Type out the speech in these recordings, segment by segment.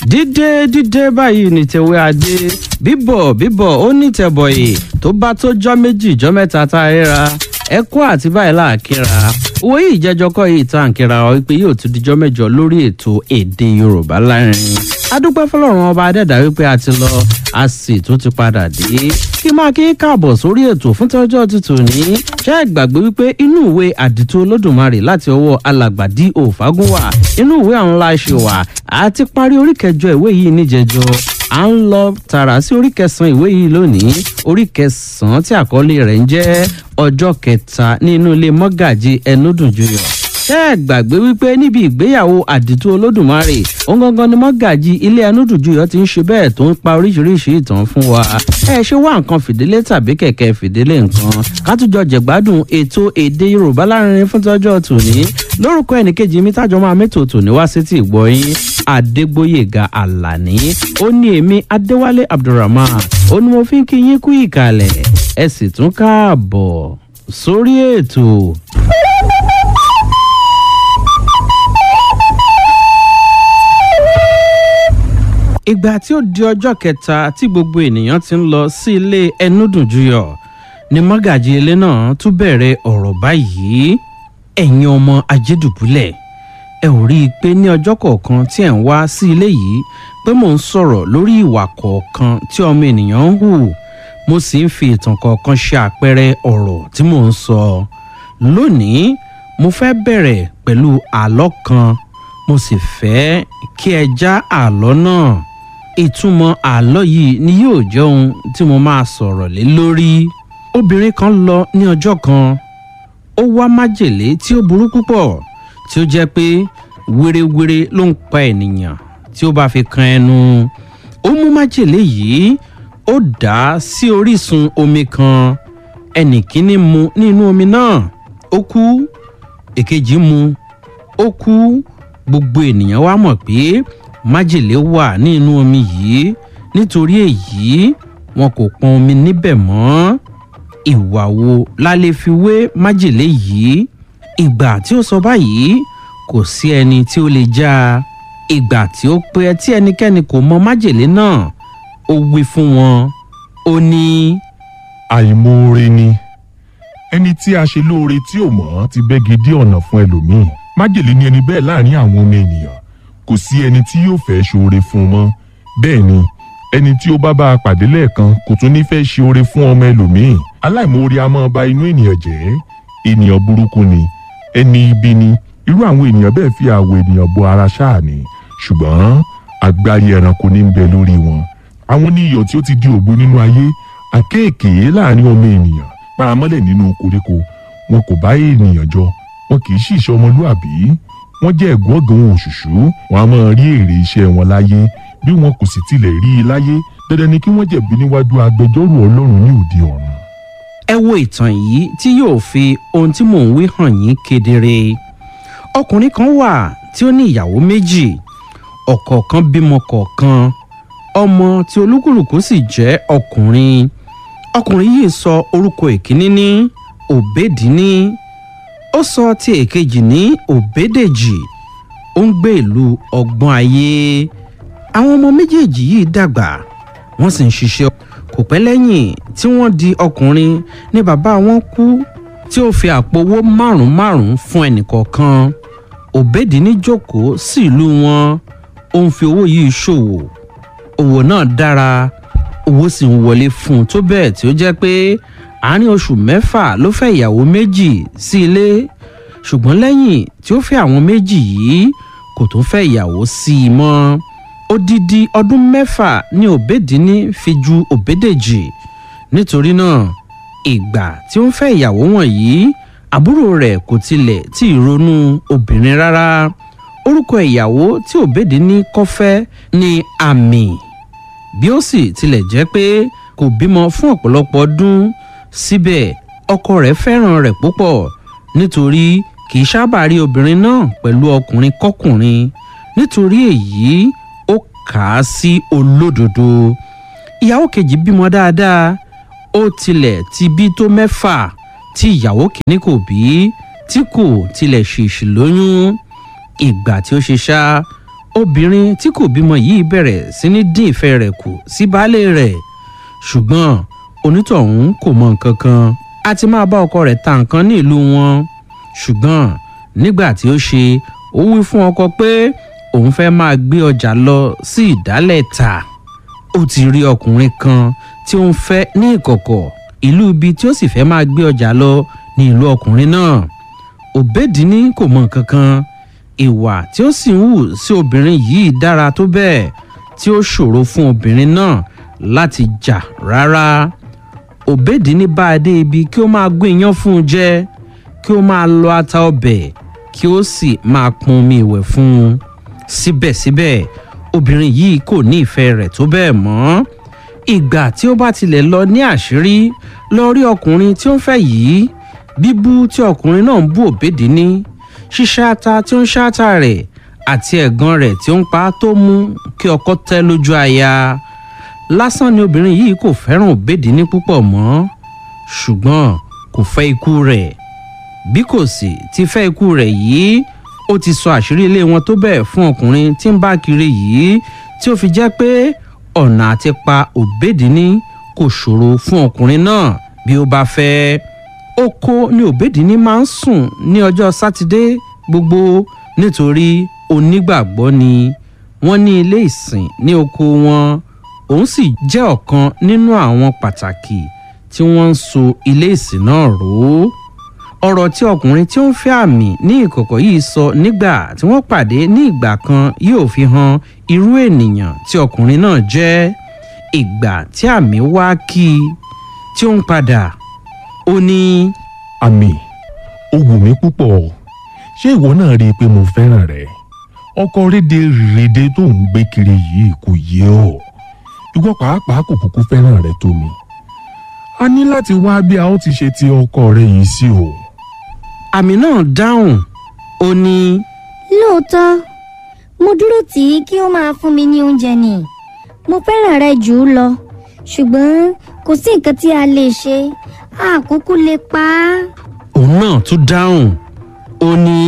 dídé dídé báyìí ní tèwé adé bíbọ̀ bíbọ̀ ó ní tẹ̀bọ̀yì tó bá tó jọ́ méjì jọ́ mẹ́ta tá a ríra ẹkún àti báyìí láàkíra owó yìí jẹjọkọ yìí tá à ń kíra ọ wípé yóò tún dijọ́ mẹ́jọ lórí ètò èdè yorùbá láàrin adúpẹ́ fọlọ́run ọba adẹ́dá wípé a ti lọ a sì tún ti padà dé kí máa kí káàbọ̀ sórí ètò fún tọ́jọ́ tuntun ní ṣé ẹ gbàgbé wípé inú ìwé àdìtú olódùmarè láti ọwọ́ alàgbà d o fagunwa inú ìwé àwọn ńlá ṣe wà á ti parí orí kẹjọ ìwé yìí níjẹjọ à ń lọ tààrà sí orí kẹsàn-án ìwé yìí lónìí orí kẹsàn-án tí àkọlé rẹ̀ ń jẹ́ ọjọ́ kẹta nínú ilé mọ́gàjì ẹnúdùnjúyọ̀ ṣé ẹ gbàgbé wípé níbi ìgbéyàwó àdìtú olódùmarè òun gangan ni mọ́gàjì ilé ẹnúdùnjúyọ̀ ti ń ṣe bẹ́ẹ̀ tó ń pa oríṣiríṣi ìtàn fún wa ẹ ṣe wá nǹkan fìdílé tàbí kẹ̀kẹ́ fìdílé nǹkan kátújọ jẹ̀gbádùn ètò èdè yorùbá láàrin fún tọ́jọ́ tòní lórúkọ ẹnìkejì mi tájọ máa mẹ́tò tòní wá sí ti ìgbọ́yìn adégbóyèga àlàní ó ní èmi adéwálé abdulrahman ó ní mo fi ń kí yín kú ìkàlẹ̀ ẹ sì tún káàbọ̀ sórí ètò. ìgbà tí ó di ọjọ́ kẹta tí gbogbo ènìyàn ti ń lọ sí ilé ẹnúdùnjúyọ̀ ni mọ́gàjì ilé náà tún bẹ̀rẹ̀ ọ̀rọ̀ báyìí ẹ̀yin ọmọ ajédùbúlẹ̀ ẹ ò rí i pé ní ọjọ́ kọ̀ọ̀kan tí ẹ̀ ń wá sí ilé yìí pé mò ń sọ̀rọ̀ lórí ìwà kọ̀ọ̀kan tí ọmọ ènìyàn ń hù mo sì ń fi ìtàn kọ̀ọ̀kan ṣe àpẹẹrẹ ọ̀rọ̀ tí mò ń sọ lónìí mo fẹ́ bẹ̀rẹ̀ pẹ̀lú àlọ́ kan mo sì fẹ́ kí ẹ já àlọ́ náà ìtumọ̀ àlọ́ yìí ni yóò jẹ́ ohun tí mo máa sọ̀rọ̀ lé lórí obìnrin kan lọ ní ọjọ́ kan ó wá májèlé tí ó burú púpọ̀ tí ó jẹ́ pé wérewére ló ń pa ènìyàn tí ó bá fi kan ẹnu ó mú májèlé yìí ó dà á sí orísun omi kan ẹnì kíní mu nínú omi náà ó kú èkejì mu ó kú gbogbo ènìyàn wá mọ̀ pé májèlé wà nínú omi yìí nítorí èyí wọn kò pọn omi níbẹ̀ mọ́ ìwà wo la lè fi wé májèlé yìí ìgbà tí ó sọ báyìí kò sí ẹni tí ó lè já a ìgbà tí ó pẹ́ tí ẹnikẹ́ni kò mọ májèlé náà ó wí fún wọn ó ní. àìmoore ni ẹni tí a ṣe lóore tí ò mọ̀ ti bẹ́gi dí ọ̀nà fún ẹlòmíì májèlé ni ẹni bẹ́ẹ̀ láàrin àwọn ọmọ ènìyàn kò sí ẹni tí yóò fẹ́ ṣoore fún un mọ́ bẹ́ẹ̀ ni ẹni tí ó bá bá a pàdé lẹ́ẹ̀kan kò tún ní fẹ́ ṣe oore fún ọmọ ẹlòmíì aláìmoore a máa ba inú ènìyàn jẹ́ ènìyàn burúkú ni ẹni ibi ni irú àwọn ènìyàn bẹ́ẹ̀ fi àwọ̀ ènìyàn bo ara ṣáà ni ṣùgbọ́n agbárí ẹranko ní ń bẹ lórí wọn àwọn ní iyọ̀ tí ó ti di ògbó nínú ayé àkéèké láàrin ọmọ ènìyàn paramọ́lẹ̀ nínú koríko wọn kò bá ènìyàn jọ wọn kì í sì ṣe ọmọlúàbí wọn jẹ́ ẹ̀gbọ́n ọ̀gàn òṣùṣù wọn a máa rí èrè iṣẹ́ wọn láyé bí wọn kò sì tilẹ̀ rí i láyé dandan ni kí wọ́n jẹ̀bi níwájú agbẹjọ́rò ọlọ́run ní òde ọ̀run. ẹ wo ìtàn yìí tí yóò fi ohun tí mò ń wí hàn yín kedere ọkùnrin kan wà tí ó ní ìyàwó méjì ọ̀kọ̀ọ̀kan bímọ kọ̀ọ̀kan ọmọ tí olúkúlùkù sì jẹ́ ọkùnrin ọkùnrin yìí sọ orúkọ èkíní ní òbédìní ó sọ ti èkejì ní òbédèjì ó ń gbé ìlú ọgbọ́n ayé àwọn ọmọ méjèèjì yìí dàgbà wọ́n sì ń ṣiṣẹ́ kò pẹ́ lẹ́yìn tí wọ́n di ọkùnrin ní bàbá wọn kú tí ó fi àpò owó márùn-ún márùn-ún fún ẹnìkọ̀ọ̀kan òbédìní jókòó sí ìlú wọn ó ń fi owó yìí ṣòwò òwò náà dára owó sì ń wọlé fún un tó bẹ́ẹ̀ tí ó jẹ́ pé àárín oṣù mẹ́fà ló fẹ́ ìyàwó méjì sí ilé ṣùgbọ́n lẹ́yìn tí ó fẹ́ àwọn méjì yìí kò tó fẹ́ ìyàwó sí i mọ́ odidi ọdún mẹ́fà ni òbédìní fi ju òbédèjì nítorí náà ìgbà tí ó ń fẹ́ ìyàwó wọ̀nyí àbúrò rẹ̀ kò tilẹ̀ tí ì ronú obìnrin rárá orúkọ ìyàwó tí òbédìní kọ́ fẹ́ ni àmì bí ó sì tilẹ̀ jẹ́ pé kò bímọ fún ọ̀pọ̀lọpọ̀ ọdún síbẹ̀ ọkọ rẹ̀ fẹ́ràn rẹ̀ púpọ̀ nítorí kì í sábà rí obìnrin náà pẹ̀lú ọkùnrin kọkùnrin nítorí èyí ó kà á sí olódodo ìyàwó kejì bímọ dáadáa ó tilẹ̀ ti bí tó mẹ́fà tí ìyàwó kìíní kò bí tí kò tilẹ̀ ṣèṣì lóyún ìgbà tí ó ṣe ṣá ó obìnrin tí kò bímọ yìí bẹ̀rẹ̀ sí ní dín ìfẹ́ rẹ̀ kù sí baálé rẹ̀ ṣùgbọ́n onítọ̀hún kò mọ nǹkan kan a ti máa bá ọkọ rẹ̀ ta nǹkan ní ìlú wọn ṣùgbọ́n nígbà tí ó ṣe ó wí fún ọkọ pé òun fẹ́ máa gbé ọjà lọ sí ìdálẹ̀ ta ó ti rí ọkùnrin kan tí ó ń fẹ́ ní ìkọ̀kọ̀ ìlú ibi tí ó sì fẹ́ máa gbé ọjà lọ ní ìlú ọkùnrin náà òbédìní kò mọ nǹkan kan ìwà tí ó sì ń hù sí obìnrin yìí dára tó bẹ́ẹ̀ tí ó ṣòro fún obìnrin náà láti jà rárá òbédìní bá a dé ibi kí ó máa gún iyán fún un jẹ kí ó máa lọ ata ọbẹ̀ kí ó sì máa pọn omi ìwẹ̀ fún un síbẹ̀síbẹ̀ obìnrin yìí kò ní ìfẹ́ rẹ̀ tó bẹ́ẹ̀ mọ́ ìgbà tí ó bá tilẹ̀ lọ ní àṣírí lọ rí ọkùnrin tí ó ń fẹ́ yìí bíbú tí ọkùnrin náà ń bú òbédìní ṣíṣáta tí ó ń ṣáta rẹ̀ àti ẹ̀gàn rẹ̀ tí ó ń pa á tó mú kí ọkọ tẹ́ lójú aya lásán ni obìnrin yìí kò fẹ́ràn òbédìní púpọ̀ mọ́ ṣùgbọ́n kò fẹ́ ikú rẹ̀ bí kò sì ti fẹ́ ikú rẹ̀ yìí ó ti sọ àṣírí ilé wọn tó bẹ́ẹ̀ fún ọkùnrin tí ń bá kiri yìí tí ó fi jẹ́ pé ọ̀nà àti pa òbédìní kò ṣòro fún ọkùnrin náà bí ó bá fẹ́ oko ni òbédìní máa ń sùn ní ọjọ́ sátidé gbogbo nítorí onígbàgbọ́ ni wọ́n ní ilé ìsìn ní oko wọn òun sì jẹ́ ọ̀kan nínú àwọn pàtàkì tí wọ́n ń so ilé ìsìn náà rò ó ọ̀rọ̀ tí ọkùnrin tí ó ń fẹ́ àmì ní ìkọ̀kọ̀ yìí sọ nígbà tí wọ́n pàdé ní ìgbà kan yóò fi hàn irú ènìyàn tí ọkùnrin náà jẹ́ ìgbà tí àmì wá kí i tí ó ń padà ó ní. àmì ó wù mí púpọ̀ ṣé ìwọ náà rí i pé mo fẹ́ràn rẹ ọkọ rédè rédè tó ń gbé kiri yìí kò yé ọ ìwọ pàápàá kò kúkú fẹ́ràn rẹ tó mi a ní láti wá bí a ó ti ṣe ti ọkọ rẹ yìí sí o. àmì náà dáhùn ó ní. lóòótọ́ mo dúró tì í kí ó máa fún mi ní oúnjẹ ni mo fẹ́ràn rẹ jù ú lọ ṣùgbọ́n kò sí nǹkan tí a lè ṣe àkókò lè pa á. òun náà tún dáhùn ó ní.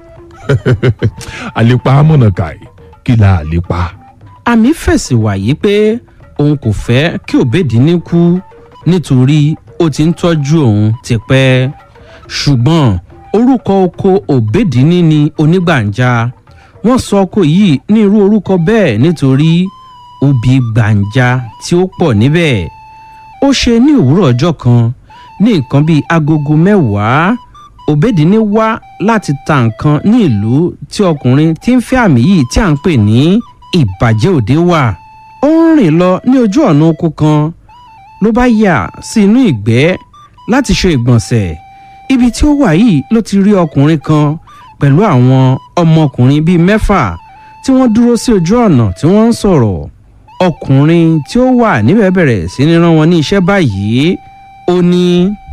àlepa amọ̀nàkàì kí la àlepa. àmì fèsì wàyí pé òun kò fẹ́ kí òbédìní kú nítorí ó ti ń tọ́jú òun tipẹ́ ṣùgbọ́n orúkọ oko òbédìní ni onígbàǹjà wọ́n sọ oko yìí ní irú orúkọ bẹ́ẹ̀ nítorí obì gbàǹjà tí ó pọ̀ níbẹ̀ ó ṣe ní òwúrọ̀ ọjọ́ kan ní nǹkan bíi agogo mẹ́wàá òbédìní wá láti ta nǹkan ní ìlú tí ọkùnrin tí ń fẹ́ àmì yìí tí à ń pè ní ìbàjẹ́ òde wà ó ń rìn lọ ní ojú ọ̀nà oko kan ló bá yà sí inú ìgbẹ́ láti ṣe ìgbọ̀nsẹ̀ ibi tí ó wà yìí ló ti rí ọkùnrin kan pẹ̀lú àwọn ọmọkùnrin bíi mẹ́fà tí wọ́n dúró sí ojú ọ̀nà tí wọ́n ń sọ̀rọ̀ ọkùnrin tí ó wà níbẹ̀ bẹ̀rẹ̀ sí ní rán wọn ní iṣẹ́ báyìí ó ní.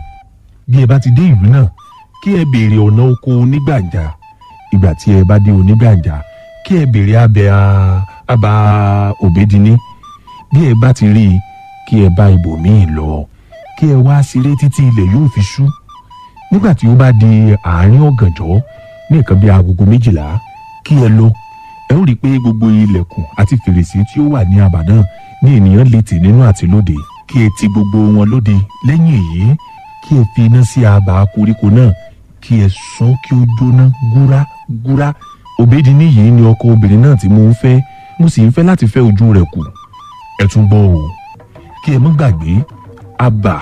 bí ẹ bá ti dé ìlú náà kí ẹ béèrè ọ̀nà oko onígbàǹjà ìgbà tí ẹ bá dé onígbàǹjà kí ẹ béèrè abẹ àbá òbédiní bí ẹ bá ti rí i kí ẹ bá ibòmíì lọ kí ẹ wá sílé títí ilẹ̀ yóò fi ṣú nígbà tí ó bá di àárín ọ̀gànjọ́ ní nǹkan bí agogo méjìlá kí ẹ lọ ẹ ó rí i pé gbogbo ilẹ̀kùn àti fèrèsé tí ó wà ní abà náà ní ènìyàn lè tì nínú àti lóde kí ẹ ti gbogbo wọn lóde lẹ́yìn èyí kí ẹ fi iná sí abà koríko náà kí ẹ sọ kí ó jóná gúrá gúrá òbédiní yìí ni ọkọ obìnrin náà tí mo ń fẹ́ mo sì ń fẹ́ láti fẹ́ ojú rẹ̀ kù ẹ tún gbọ́ o kí ẹ mọ́ gbàgbé abà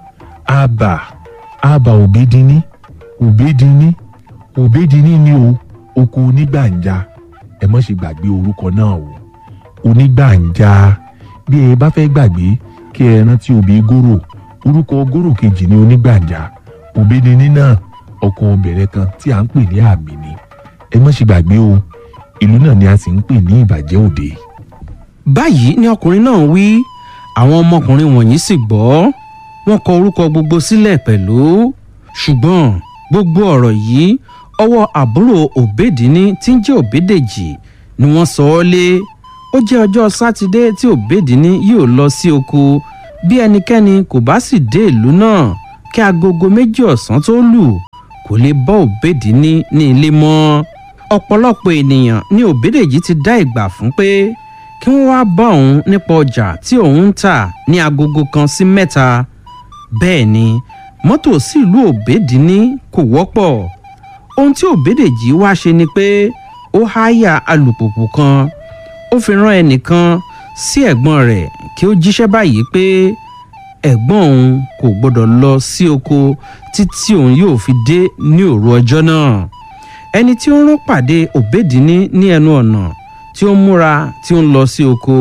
abà abà òbédiní òbédiní òbédiní ni o oko onígbàǹjà ẹ mọ́ ṣe gbàgbé orúkọ náà o onígbàǹjà bí ẹ bá fẹ́ gbàgbé kí ẹ rántí òbí gòrò orúkọ gòrò kejì ní onígbàǹjà òbédiní náà ọkọ obìnrin kan tí à ń pè ní àmì ni ẹ mọ́ ṣe gbàgbé o ìlú náà ni a sì ń pè ní ìbàjẹ́ òde. báyìí ni ọkùnrin náà wí àwọn ọmọkùnrin wọ̀nyí sì gbọ́ wọ́n kọ orúkọ gbogbo sílẹ̀ pẹ̀lú ṣùgbọ́n gbogbo ọ̀rọ̀ yìí ọwọ́ àbúrò òbédìní tí ń jẹ́ òbédèjì ni wọ́n sọ ọ́ lé ó jẹ́ ọjọ́ sátidé tí òbédìní yóò lọ sí oko bí ẹnikẹ́ni kò bá sì dé ìlú náà kí agogo méjì ọ̀sán tó lù kò lè bọ́ òbédìní ní ilé mọ́ ọ̀pọ̀lọpọ̀ ènìyàn ní òbédèjì ti dá ìgbà fún pé kí wọ́n wá bá òun nípa ọjà tí òun ń tà ní agogo kan sí mẹ́ta bẹ́ẹ̀ ni mọ́tò sílùú òbédìní kò wọ́pọ̀ ohun tí òbédèjì wá ṣe ni pé ó háyà alùpùpù kan ó fi rán ẹnìkan sí ẹ̀gbọ́n rẹ̀ kí ó jíṣẹ́ báyìí pé ẹ̀gbọ́n òun kò gbọ́dọ̀ lọ sí oko títí òun yóò fi dé ní òru ọjọ́ náà ẹni tí ó rán pàdé òbédìní ní ẹnu ọ̀nà tí ó ń múra tí ó ń lọ sí oko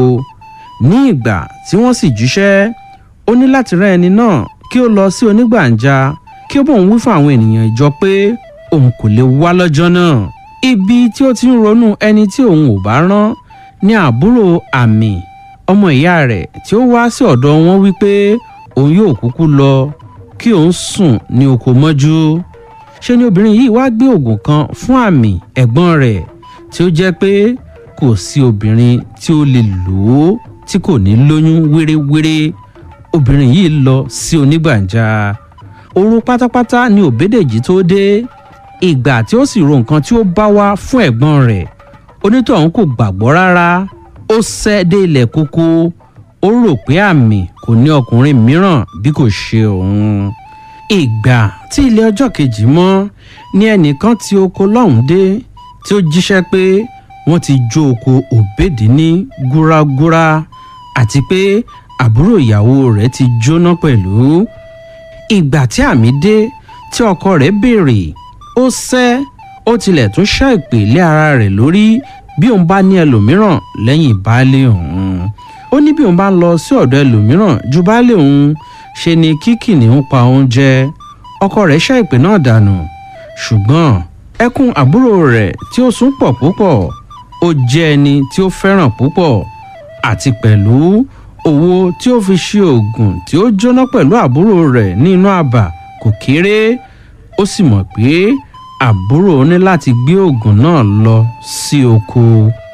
ní ìgbà tí wọ́n sì jíṣẹ́ ó ní láti rán ẹni náà kí ó lọ sí onígbàǹjà kí ó bóun wí fún àwọn ènìyàn ìjọ pé òun kò lè wá lọ́jọ́ náà ibi tí ó ti ń ronú ẹni tí òun ò bá rán ní àbúrò àmì ọmọ ìyá rẹ̀ tí ó wá sí ọ̀dọ̀ wọn wípé òun yóò kúkú lọ kí òun sùn ní oko mọ́jú ṣe ni obìnrin yìí wá gbé oògùn kan fún àmì ẹ̀gbọ́n rẹ̀ tí ó jẹ́ pé kò sí obìnrin tí ó lè lò ó tí kò ní lóyún wéréwéré obìnrin yìí lọ sí onígbàǹjà òru pátápátá ni òbédèjì tó dé ìgbà tí ó sì ro nǹkan tí ó bá wá fún ẹ̀gbọ́n rẹ̀ onítọ̀hún kò gbàgbọ́ rárá ó sẹ́ dé ilẹ̀ kókó ó rò pé àmì kò ní ọkùnrin mìíràn bí kò ṣe òun ìgbà tí ilé ọjọ́ kejì mọ́ ní ẹnìkan tí oko lọ́hùn dé tí ó jíṣẹ́ pé wọ́n ti jó oko òbédì ní gúragúra àti pé àbúrò ìyàwó rẹ̀ ti jóná pẹ̀lú ìgbà tí àmì dé tí ọkọ rẹ̀ béèrè ó sẹ́ ó tilẹ̀ tún ṣá ìpè lé ara rẹ̀ lórí bí òun bá ní ẹlòmíràn lẹ́yìn baálé òun ó ní bí òun bá ń lọ sí ọ̀dọ̀ ẹlòmíràn ju baálé òun ṣe ni kí kìnìún pa oúnjẹ ọkọ rẹ̀ ṣá ìpè náà dànù ṣùgbọ́n ẹkún àbúrò rẹ̀ tí ó sún pọ̀ púpọ̀ ó jẹ́ ẹni tí ó fẹ́ràn púpọ̀ àti pẹ̀lú owó tí ó fi ṣe oògùn tí ó jóná pẹ̀lú àbúrò rẹ̀ ní inú àbà kò kéré ó sì mọ̀ pé àbúrò ní láti gbé oògùn náà lọ sí oko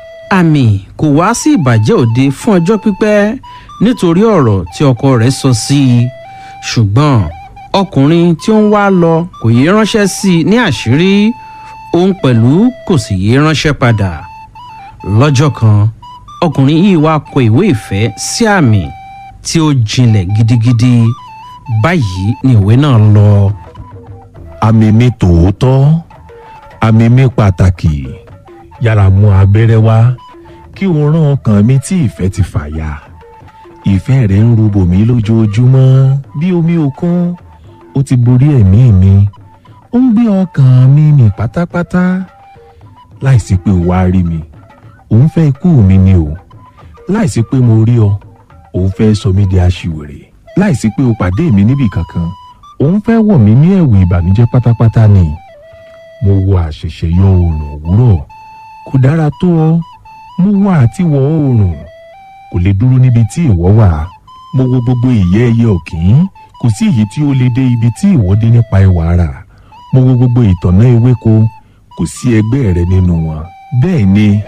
àmì kò wá sí ìbàjẹ́ òde fún ọjọ́ pípẹ́ nítorí ọ̀rọ̀ tí ọkọ rẹ̀ sọ sí i ṣùgbọ́n ọkùnrin tí ó ń wá lọ kò yé ránṣẹ́ sí i ní àṣírí òun pẹ̀lú kò sì yé ránṣẹ́ padà lọ́jọ́ kan ọkùnrin yìí wá kọ ìwé ìfẹ́ sí àmì tí ó jinlẹ̀ gidigidi báyìí ni ìwé náà lọ. àmì mi tòótọ́ àmì mi pàtàkì yára mú abẹ́rẹ́ wá kí o rán ọkàn mi tí ìfẹ́ ti fàya ìfẹ́ rẹ̀ ń rúbò mí lójoojúmọ́ bí omi òkun ó ti borí ẹ̀mí mi ó ń gbé ọkàn mi mì pátápátá láìsí pé o wá rí mi òun fẹ́ ikú mi ni o láìsí pé mo rí ọ òun fẹ́ sọ mí di aṣiwèrè láìsí pé o pàdé mi níbì kankan òun fẹ́ wọ̀ mí ní ẹ̀wù ìbànújẹ́ pátápátá ni mo wo àṣẹ̀ṣẹ̀ yọ oòrùn òwúrọ̀ kò dára tó ọ mo wá àti wọ oòrùn kò lè dúró níbi tí ìwọ wà mo wo gbogbo ìyẹ́ ẹyẹ ọ̀kín kò sí èyí tí ó lè dé ibi tí ìwọ dé nípa ẹwà ara mo wo gbogbo ìtọ̀nà ewéko kò sí ẹgbẹ́ rẹ nínú wọn bẹ́ẹ̀ ni